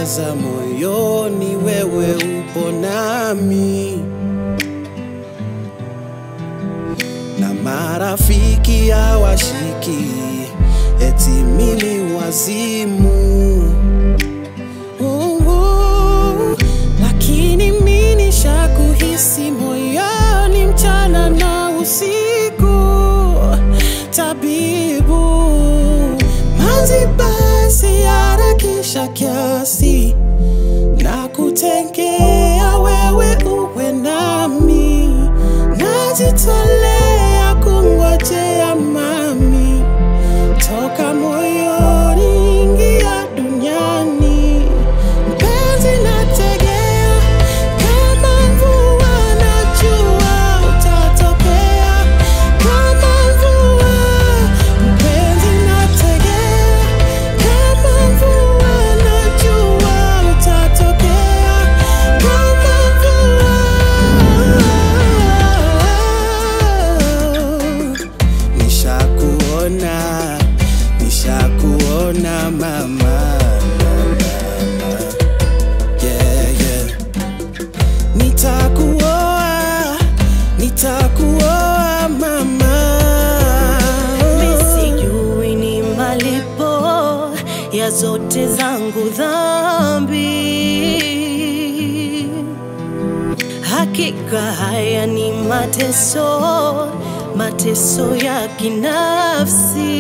nawaza moyoni, wewe upo nami, na marafiki hawashiki eti mimi wazimu Mungu, lakini mimi nishakuhisi moyoni mchana na usiku, tabibu manzi, basi harakisha kiasi na kutengea wewe uwe nami, najitolea kungojea mami, toka moyoni ingia duniani, mpenzi nategea kama mvua, najua utatokea kama mvua, mpenzi nategea kama mvua, najua utatokea kama mvua. Nishakuona, nishakuona mama, yeah, yeah. Nitakuoa, nitakuoa mama. Sijui ni malipo ya zote zangu dhambi. Hakika haya ni mateso, mateso ya kinafsi.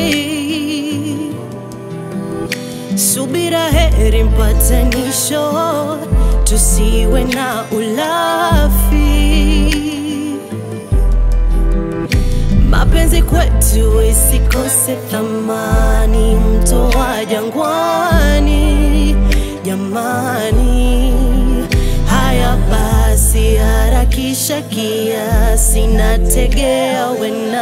Subira heri mpatanisho, tusiwe na ulafi. Mapenzi kwetu isikose thamani, mto wa jangwani, jamani. Haya basi, harakisha kiasi, nategea we